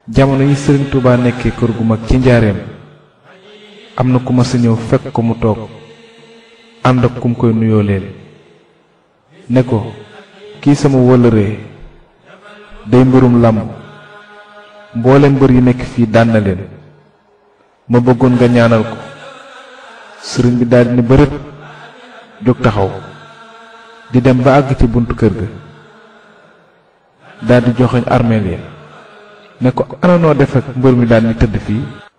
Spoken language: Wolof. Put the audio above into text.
jamono yi sëriñ Touba nekkee kër gu mag ci njaareem am na ku ma sa ñëw fekk ko mu toog ànd ak kum koy nuyoo leen ne ko kii sama wëllëree day mbirum làmb mboolem mbër yi nekk fii daan na leen ma bëggoon nga ñaanal ko sëriñ bi daldi ni bërët jóg taxaw di dem ba àgg ci buntu kër ga daldi joxoñ armeel ya ne ko ana noo def ak mbër mi daan ni tëdd fii